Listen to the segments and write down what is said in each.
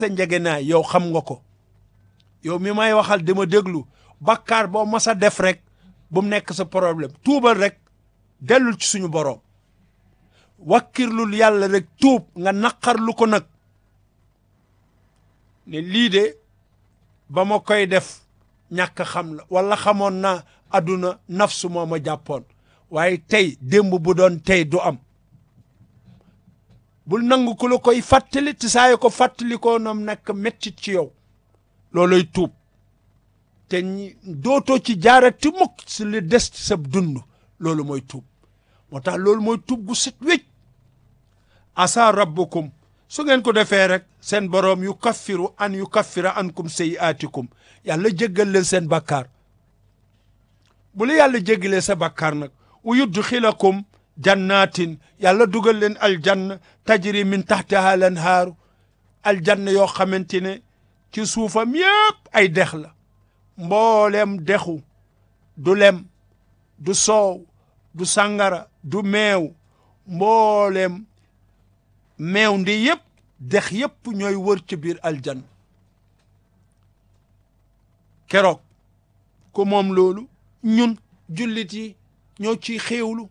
sa njegenaay yow xam nga ko yow mi may waxal dama déglu bakkaar boo mas a def rek bu mu nekk sa problème tuubal rek dellul ci suñu boroom wakkirlul yàlla rek tuub nga naqarlu ko nag ne lii de ba ma koy def ñàkk xam la wala xamoon naa àdduna nafsu moo ma jàppoon waaye tey démb bu doon tey du am bul nangu ku la koy fàttali te saa yu ko fàttali ko noom nekk mettit ci yow looloy tuub te ñi dootoo ci jaarati mukk si li des ci sa dund loolu mooy tuub moo tax loolu mooy tuub gu set wécc asa rabbukum su ngeen ko defee rek seen boroom yu kaffiru an yu kaffira ankum sayiaatikum yàlla jéggal leen seen bakkaar bu la yàlla jéggalee sa bakkaar nag wa yudxilakum jannatin yàlla dugal leen aljanna tajri min taxtiha lanhaaru aljanna yoo xamante ne ci suufam yépp ay dex la mboolem dexu du lem du soow du sàngara du meew mboolem meew ndi yépp dex yépp ñooy wër ci biir aljanna keroog ku moom loolu ñun jullit yi ñoo ciy xéewlu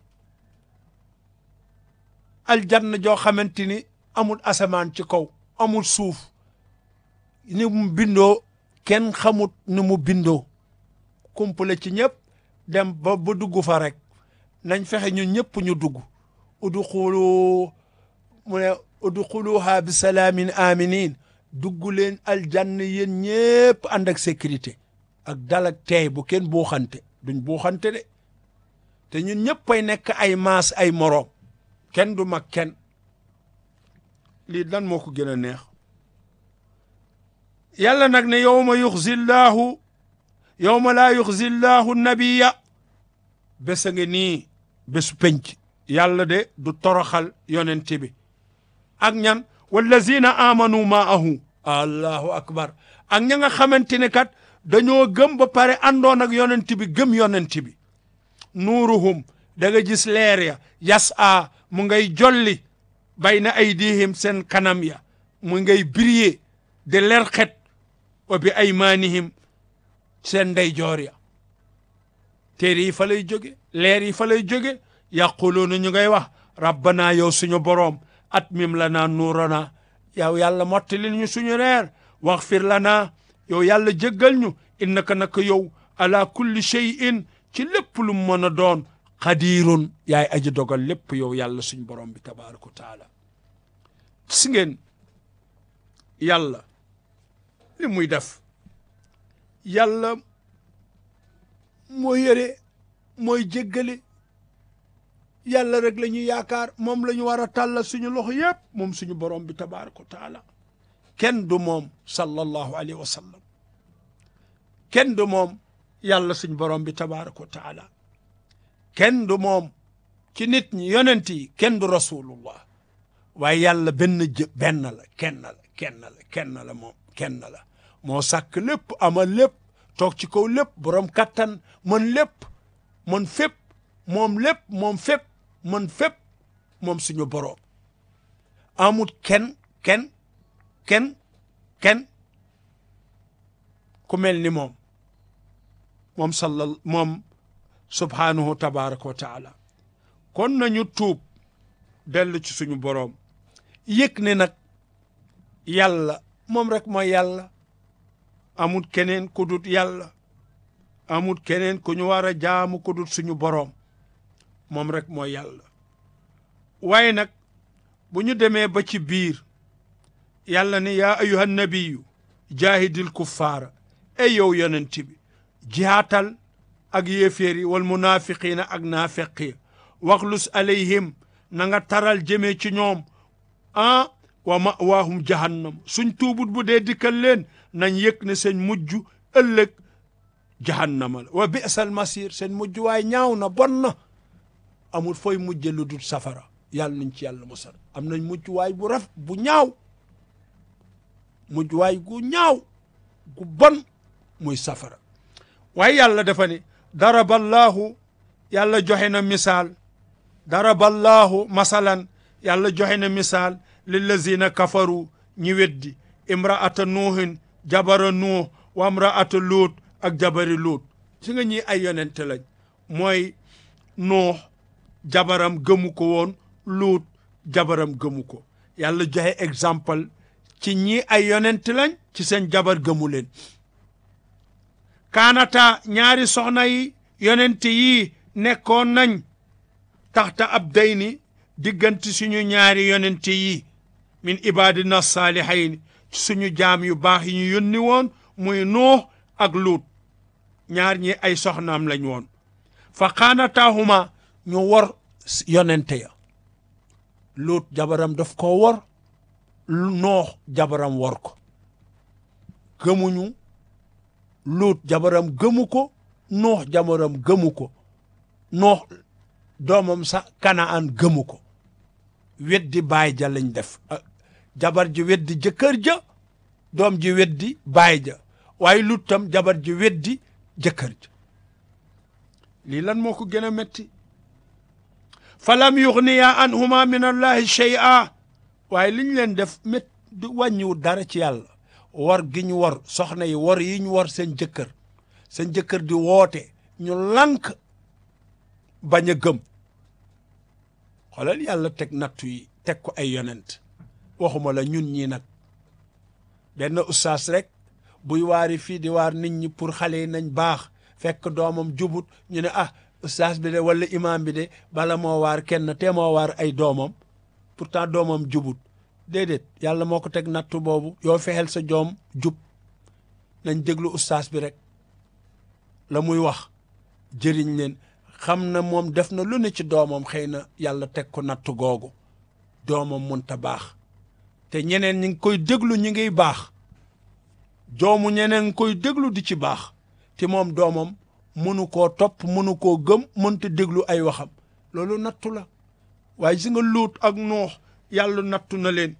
aljanna joo xamante ni amul asamaan ci kaw amul suuf ni mu bindoo kenn xamut ni mu bindoo kumpale ci ñëpp dem ba ba dugg fa rek nañ fexe ñun ñëpp ñu dugg udxulu mu ne udxuluha bi salaamin aminin dugg leen aljanna yéen ñëpp ànd ak sécurité ak dal ak teey bu kenn buuxante duñ buuxante de te ñun ñëpp ay nekk ay maas ay moroom kenn du mag kenn lii lan moo ko gën a neex yàlla nag ne yowma yuxzi llaahu yowma laa yuxzi llaahu nabiya bés a ngi nii bésu penc yàlla de du toroxal yonent bi ak ñan wallazina amanu maahu allahu akbar ak ña nga xamante ne kat dañoo gëm ba pare àndoon ak yonent bi gëm yonent bi nuuruhum da nga gis leer ya yas a mu ngay jolli bayna aydihim seen kanam ya mu ngay briller de leer xet wa bi aymanihim seen ndeyjoor ya téere yi fa lay jóge leer yi fa lay jóge yaquluuna ñu ngay wax rabbana yow suñu boroom atmim lana nuurana yow yàlla mottalil ñu suñu leer waxfir lana yow yàlla jéggal ñu innaka naka yow ala kulli shay'in ci lépp lu mu mën a doon xadiirun yaay aji dogal lépp yow yàlla suñ borom bi tabaraka wa taala si ngeen yàlla li muy def yàlla mooy yëre mooy jéggale yàlla rek la ñuy yaakaar moom la ñu war a tàllal suñu loxo yépp moom suñu borom bi tabaraka wa taala kenn du moom sallallahu alayhi wa sallam kenn du moom yàlla suñ borom bi tabaraka wa taala kenn du moom ci nit ñi yonent yi kenn du rasulullah waaye yàlla benn jë benn la kenn la kenn la kenn la moom kenn la moo sàkk lépp amal lépp toog ci kaw lépp borom kattan mën lépp mën fépp moom lépp moom fépp mën fépp moom suñu borom amut kenn kenn kenn kenn ku mel ni moom moom sallal moom subhaanahu tabaraka wa taala kon nañu tuub dellu ci suñu boroom yëg ne nag yàlla moom rek mooy yàlla amut keneen ku dut yàlla amut keneen ku ñu war a jaamu ku dut suñu boroom moom rek mooy yàlla waaye nag bu ñu demee ba ci biir yàlla ne yaa ayuha nabiyu jaahidil kuffaara ey yow yonent bi jihaatal ak yéeféer yi wal munaafiqiina ak naafeq yi waxlus alayhim na nga taral jëmee ci ñoom ah wa mawaahum jahannam suñ tuubut bu dee dikkal leen nañ yëg ne seen mujj ëllëg jahannama la wa bi'sal masir seen mujj waay ñaaw na bon na amul fooy mujje lu dul safara yàlla nañ ci yàlla musal am nañ mujj waay bu raf bu ñaaw mujj waay gu ñaaw gu bon muy safara waaye yàlla dafa ne daraballaahu yàlla joxe na misaal daraballaahu masalan yàlla joxe na misaal lillazina kafaru ñi weddi imraata nuuhin jabara nuux wa imraata luut ak jabari luut si nga ñi ay yonente lañ mooy nuux jabaram gëmu ko woon luut jabaram gëmu ko yàlla joxe exemple ci ñi ay yonent lañ ci seen jabar gëmu leen kaanata ñaari soxna yi yonent yi nekkoon nañ taxta ab dayni diggante suñu ñaari yonent yi min ibadina saalihayn suñu jaam yu baax yi ñu yónni woon muy nuux ak luut ñaar ñi ay soxnaam lañ woon fa xaanataahuma ñu wor yonente ya luut jabaram daf ko wor noox jabaram wor ko gëmuñu luut jabaram gëmu ko noox jabaram gëmu ko noox doomam sax kanaan gëmu ko weddi baay ja lañ def jabar ji weddi jëkkër ja doom ji weddi baay ja waaye luut tam jabar ji weddi jëkkër ja lii lan moo ko gën a metti falam yuxniya anhuma min allahi shay'a waaye li ñu leen def mét du wàññiwul dara ci yàlla war gi ñu war soxna yi war yi ñu war seen jëkkër seen jëkkër di woote ñu lànk bañ a gëm xoolal yàlla teg nattu yi teg ko ay yonent waxuma la ñun ñii nag benn ustaas rek buy waari fii di waar nit ñi pour xale yi nañ baax fekk doomam jubut ñu ne ah ustaas bi de wala imaam bi de bala moo waar kenn te moo waar ay doomam pourtant doomam jubut déedéet yàlla moo ko teg nattu boobu yoo fexeel sa joom jub nañ déglu ustaas bi rek la muy wax jëriñ leen xam na moom def na lu ne ci doomam xëy na yàlla teg ko nattu googu doomam munta baax te ñeneen ñi ngi koy déglu ñi ngiy baax joomu ñeneen ngi koy déglu di ci baax te moom doomam mënu koo topp mënu koo gëm mënta déglu ay waxam loolu nattu la waaye si nga luut ak nuux yàlla nattu na leen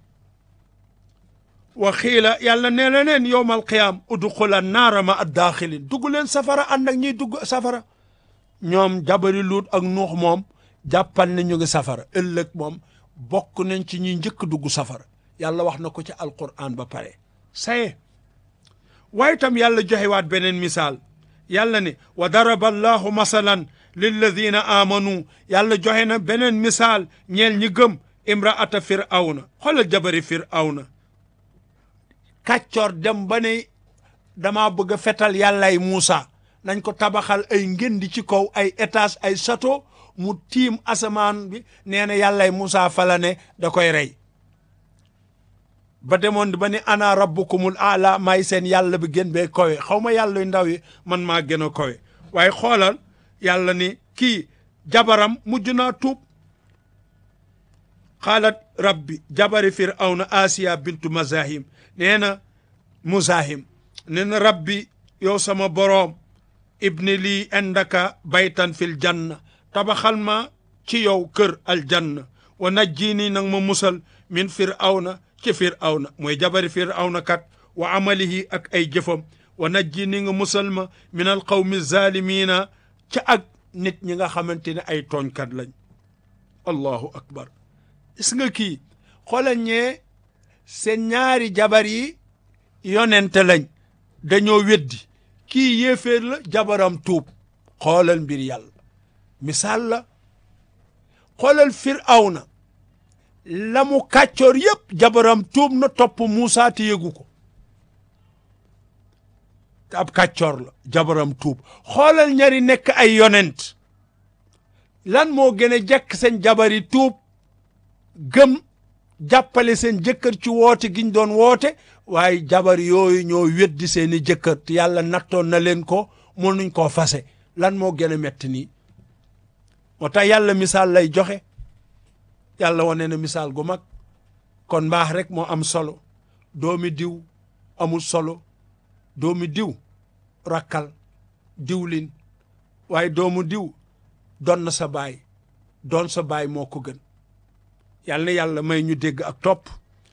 wa xiila yàlla nee na leen yowmal qiyaam udxula naara ma ad daaxilin dugg leen safara ànd ak ñiy dugg safara ñoom jabari luut ak nuux moom jàppal ne ñu ngi safara ëllëg moom bokk nañ ci ñuy njëkk dugg safara yàlla wax na ko ci alquran ba pare saye waaye tam yàlla joxewaat beneen misaal yàlla ne wa daraba allahu masalan lilladina amanu yàlla joxe na beneen misaal ñeel ñi gëm imraata firawna xoolal jabari firawna kàccoor dem ba ne dama bëgg a fetal yàllay Muusa nañ ko tabaxal ay ngëndi ci kaw ay étage ay château mu tiim asamaan bi nee na yàllay Muusa fala ne da koy rey ba demoon ba ni ana rabbukumul aala may seen yàlla bi gën bee kowe xaw ma yàlla yu ndaw yi man maa gën a kowe waaye xoolal yàlla ni kii jabaram mujj naa tuub xaalat rabbi jabari firawna asiya bintu mazahim nee na muzahim nee na rabbi yow sama boroom ibni lii indaka baytan fil janna tabaxal ma ci yow kër aljanna wa najjini nag ma musal min firawna ci firawna mooy jabari firawna kat wa amalihi ak ay jëfam wa najjini nga musal ma min al qawmi zalimina ca ak nit ñi nga xamante ne ay tooñkat lañ allahu akbar gis nga kii xoolal ñee seen ñaari jabar yi yonente lañ dañoo weddi kii yéeféer la jabaram tuub xoolal mbir yàlla misaal la xoolal firawna la mu kàccoor yépp jabaram tuub na topp Muusaa te yëgu ko te ab kàccoor la jabaram tuub xoolal ñari nekk ay yonent lan moo gën a jekk seen jabari tuub gëm jàppale seen jëkkër ci woote giñ doon woote waaye jabar yooyu ñoo weddi seeni jëkkër te yàlla nattoon na leen ko mënuñ koo fase lan moo gën a metti nii moo tax yàlla misaal lay joxe yàlla wane na misaal gu mag kon mbaax rek moo am solo doomi diw amul solo doomi diw rakkal diwlin waaye doomu diw doon na sa baay doon sa baay moo ko gën yàlla na yàlla may ñu dégg ak topp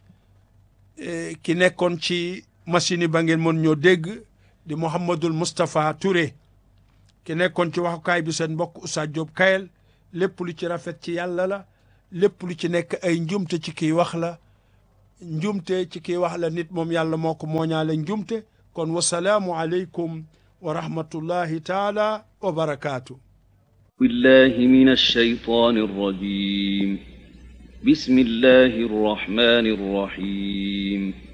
ki nekkoon ci machine yi ba ngeen mën ñoo dégg di Mouhamadul Moustapha Touré ki nekkoon ci waxukaay bi seen mbokk Oustaz Diop Kayel lépp lu ci rafet ci yàlla la lépp lu ci nekk ay njumte ci kiy wax la njumte ci kii wax la nit moom yàlla moo ko mooñaale njumte kon wasalaamu aleykum wa rahmatullahi taala wa barakaatu بالله من الشيطان الرجيم بسم الله الرحمن الرحيم